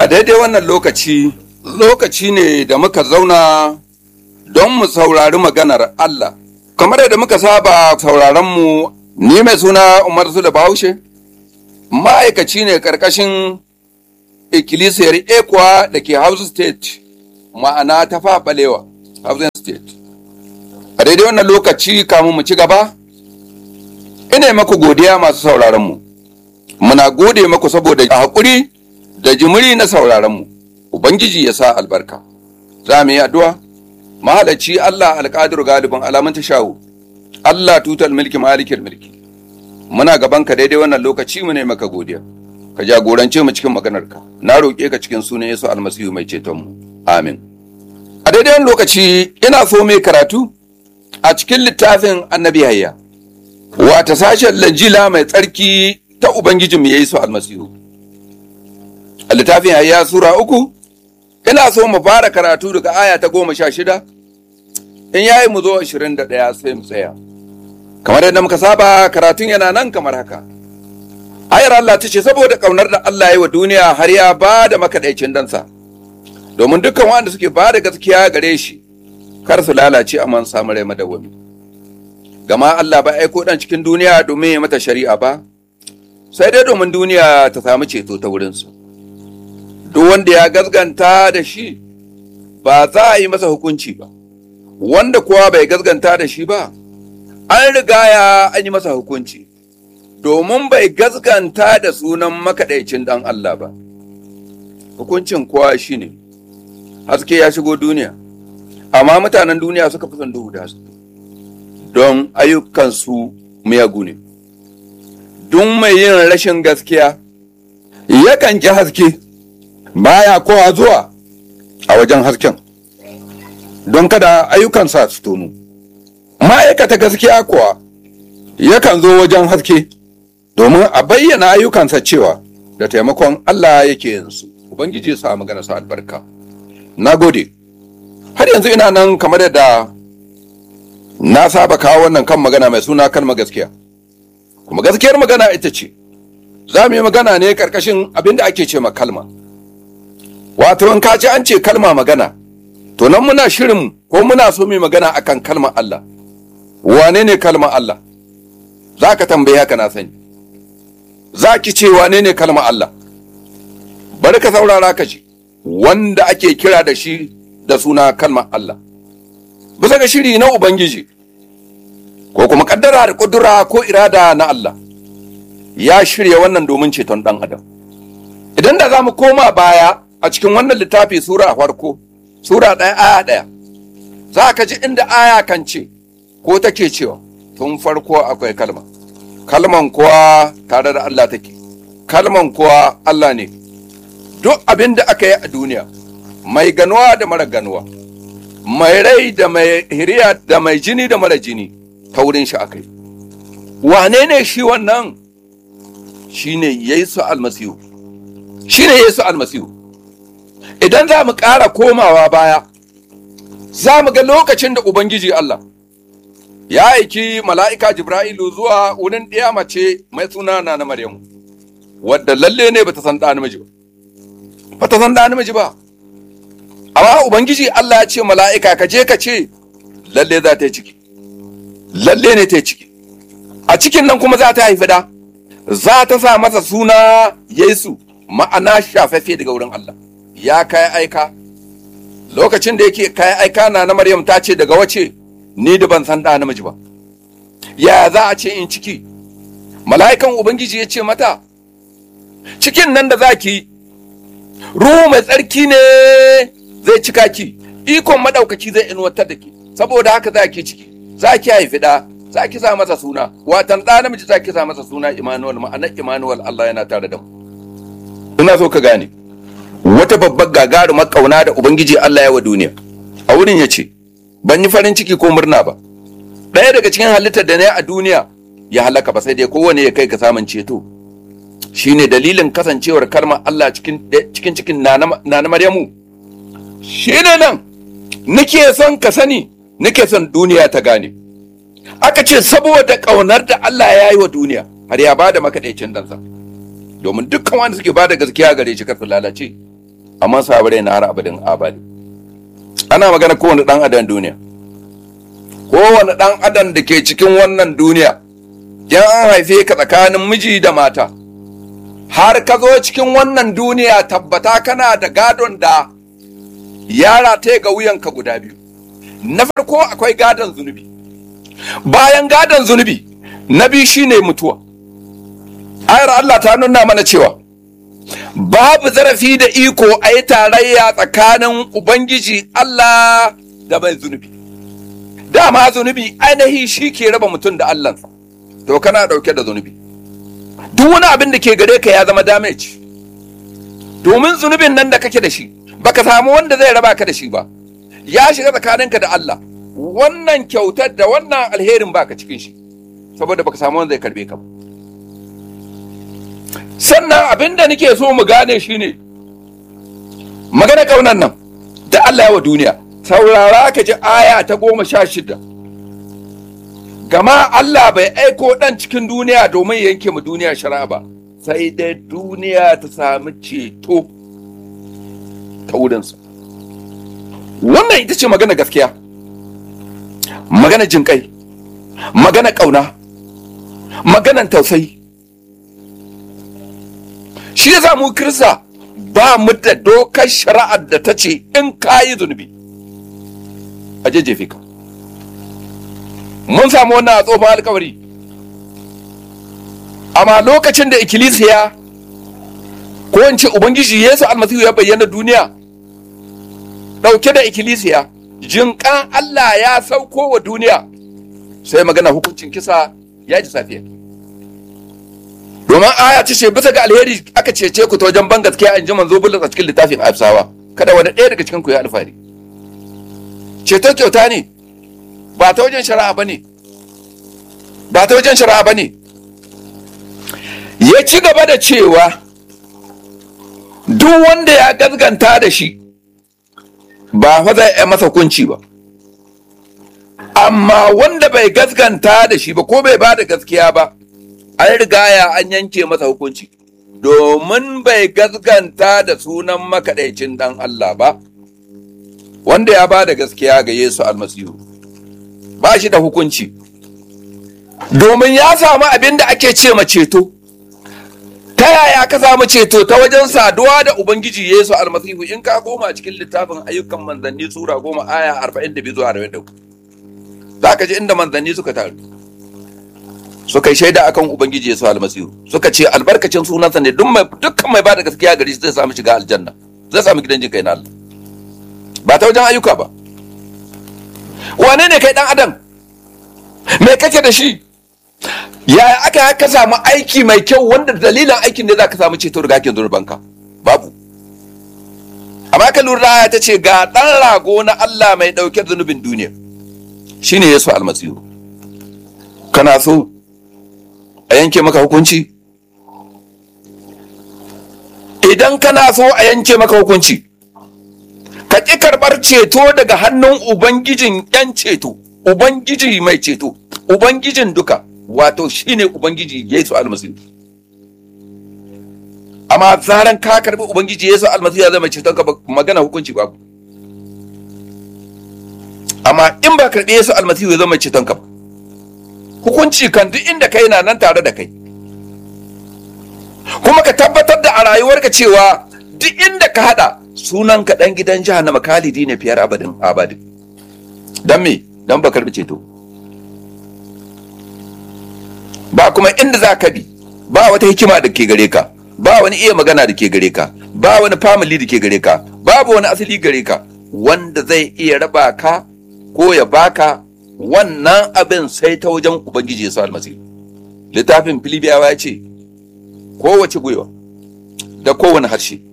A daidai wannan lokaci, lokaci ne da muka zauna don mu saurari maganar Allah. Kamar yadda muka saba sauraronmu, ni mai suna Umar da Bahaushe, ma'aikaci ne ƙarƙashin ikkilisiyar Ekwa da ke House State, ma'ana ta faɓalewa, Housing State. A daidai wannan lokaci kamun mu ci gaba, ina maku godiya masu sauraronmu. Muna gode maku saboda haƙuri da jimiri na sauraronmu. Ubangiji ya sa albarka. Za mu yi addu'a, mahalarci Allah alƙadir galibin alamun ta shawo, Allah tutal mulki malikin mulki. Muna gaban ka daidai wannan lokaci mu ne maka godiya. Ka jagorance mu cikin maganarka. Na roƙe ka cikin sunan Yesu almasihu mai cetonmu. Amin. A daidai wannan lokaci ina so mai karatu a cikin littafin annabi hayya. Wata sashen lanjila mai tsarki ta Ubangijinmu ya yi su almasihu. A littafin hayya Sura uku, ina so mu fara karatu daga aya ta goma sha shida, in yayi mu zo ashirin da ɗaya sai mu tsaya. Kamar yadda muka saba karatun yana nan kamar haka. Ayar Allah ta ce saboda ƙaunar da Allah ya yi wa duniya har ya ba da makaɗaicin dansa, domin dukkan wanda suke ba da gaskiya gare shi, kar su lalace amma samu rai madawwami. Gama Allah ba aiko ɗan cikin duniya domin ya mata shari'a ba, sai dai domin duniya ta samu ceto ta wurinsu. Duk wanda ya gazganta da shi ba za a yi masa hukunci ba, wanda kuwa bai gazganta da shi ba, an riga ya an yi masa hukunci, domin bai gazganta da sunan makaɗaicin ɗan Allah ba. Hukuncin kuwa shi ne, haske ya shigo duniya, amma mutanen duniya suka fi son duhu da haske, don ayyukansu miyagu ne. duk mai yin rashin gaskiya yakan ji haske baya kowa zuwa a wajen hasken don kada ayyukansa su tonu ma'aikata gaskiya kuwa yakan zo wajen haske domin a bayyana ayyukansa cewa da taimakon Allah yake yin su ubangiji sa magana sa albarka na gode har yanzu ina nan kamar yadda na saba kawo wannan kan magana mai suna kalma gaskiya kuma gaskiyar magana ita ce za mu yi magana ne karkashin abin da ake ce ma kalma wato in ka ce an ce kalma magana to nan muna shirin ko muna so mu magana akan kalma Allah wane ne kalma Allah za ka tambaye haka na sani za ki ce wane ne kalma Allah bari ka saurara ka ji wanda ake kira da shi da suna kalma Allah bisa ga shiri na Ubangiji ko kuma kaddara da kudura ko irada na Allah ya shirya wannan domin ceton dan adam idan da za mu koma baya a cikin wannan littafi sura a farko sura ɗaya aya ɗaya za ka ji inda aya kan ce ko take cewa tun farko akwai kalma kalman kuwa tare da Allah take kalman kuwa Allah ne duk abin da aka yi a duniya mai ganuwa da mara ganuwa mai rai da mai hiriya da mai jini da mara jini ta wurin shi aka yi wane ne shi wannan shi ne yesu almasihu shi ne yesu almasihu idan za mu ƙara komawa baya za mu ga lokacin da ubangiji allah ya aiki mala'ika jibra'ilu zuwa wurin ɗaya mace mai suna na na maryamu wadda lalle ne bata san ɗa namiji ba bata san ɗa namiji ba amma ubangiji allah ya ce mala'ika ka je ka ce lalle za ta yi ciki lalle ne ta yi ciki a cikin nan kuma za ta haifi da za ta sa masa suna yesu ma'ana shafaffe daga wurin Allah ya kai aika lokacin da yake kai aika na na maryam ta ce daga wace ni da ban san da namiji ba ya za a ce in ciki mala'ikan ubangiji ya ce mata cikin nan da za ki ruhu mai tsarki ne zai cika ki ikon madaukaki zai inuwatar da ki saboda haka za ki ciki za ki haifi ɗa za ki sa masa suna watan ɗa namiji za ki sa masa suna Immanuel ma'anar Immanuel Allah yana tare da mu ina so ka gane wata babbar gagarumar kauna da ubangiji Allah ya wa duniya a wurin ya ce ban yi farin ciki ko murna ba ɗaya daga cikin halittar da na yi a duniya ya halaka ba sai dai kowane ya kai ka samun ceto shine dalilin kasancewar kalmar Allah cikin cikin cikin na Maryamu shine nan nake son ka sani nake son duniya ta gane aka ce saboda ƙaunar da Allah ya yi wa duniya har ya bada makaɗaicin dansa domin dukkan wanda suke bada gaskiya gare shi kar su lalace amma sabare na har abadin abadi ana magana kowane dan adam duniya kowane dan adam da ke cikin wannan duniya yan an haife ka tsakanin miji da mata har ka zo cikin wannan duniya tabbata kana da gadon da yara ta ga wuyanka guda biyu na farko akwai gadon zunubi bayan gadon zunubi na biyu shine mutuwa ayar Allah ta nuna mana cewa babu zarafi da iko a yi tarayya tsakanin ubangiji Allah da mai zunubi dama zunubi ainihi shi ke raba mutum da Allahnsa to kana dauke da zunubi duk wani abin da ke gare ka ya zama damage domin zunubin nan da kake da shi baka samu wanda zai raba ka da shi ba ya shiga tsakaninka da Allah wannan kyautar da wannan alherin baka cikin shi saboda baka samu wanda zai karbe ka ba sannan abin da nake so mu gane shine magana kaunan nan da Allah ya wa duniya saurara ka ji aya ta goma sha shida gama Allah bai aiko ɗan cikin duniya domin ya yanke mu duniya shari'a ba sai dai duniya ta sami ceto ta wurinsa wannan ita ce magana gaskiya magana jinƙai magana ƙauna maganan tausayi shi ya mu kirista ba mu da dokar shari'ar da ta ce in ka yi zunubi a jejjefe ka mun samu wannan a tsohon alkawari amma lokacin da ikkilisiya ko in ce ubangiji yesu almasihu ya bayyana duniya ɗauke da ikkilisiya jinƙan allah ya sauko wa duniya sai magana hukuncin kisa ya ji safiya domin aya ta ce bisa ga alheri aka cece ku ta wajen ban gaskiya in ji manzo bulus a cikin littafin afsawa kada wani ɗaya daga cikin ku ya alfahari ceto kyauta ne ba ta wajen shari'a ba ne ba ta wajen shari'a ba ne ya ci gaba da cewa duk wanda ya gazganta da shi ba fa zai yi masa hukunci ba amma wanda bai gazganta da shi ba ko bai ba da gaskiya ba an rigaya an yanke masa hukunci domin bai gazganta da sunan makaɗaicin ɗan Allah ba wanda ya ba da gaskiya ga Yesu almasihu ba shi da hukunci domin ya samu abin da ake ce ma ceto ta yaya ka samu ceto ta wajen saduwa da ubangiji Yesu almasihu in ka koma cikin littafin ayyukan manzanni sura goma aya arba'in da biyu zuwa arba'in da uku za ka ji inda manzanni suka taru suka yi shaida akan ubangiji Yesu almasihu suka ce albarkacin sunansa ne dukkan mai ba da gaskiya gari zai samu shiga aljanna zai samu gidan jin kai na Allah ba ta wajen ayyuka ba wane ne kai dan adam me kake da shi yaya aka ka samu aiki mai kyau wanda dalilin aikin ne za ka samu ceto daga hakin zurbanka babu amma ka lura ta ce ga dan rago na Allah mai dauke zunubin duniya shine Yesu almasihu kana so a yanke maka hukunci idan kana so a yanke maka hukunci ka ƙi karɓar ceto daga hannun ubangijin ‘yan ceto ubangiji mai ceto ubangijin duka wato shine ubangiji yesu almasihu amma zaran ka karɓi ubangiji yesu almasihu ya zama ceton ka magana hukunci babu amma in ba karɓi yesu almasihu ya zama ceton ka ba hukunci kan duk inda kai na nan tare da kai kuma ka tabbatar da a rayuwarka cewa duk inda ka hada sunan ka dan gidan jahannama kalidi ne fiyar abadin abadin dan me dan ba karbi ceto ba kuma inda za ka bi ba wata hikima da ke gare ka ba wani iya magana da ke gare ka ba wani family da ke gare ka babu wani asali gare ka wanda zai iya raba ka ko ya baka wannan abin sai ta wajen ubangiji yesu almasihu littafin filibiyawa ya ce kowace gwiwa da kowane harshe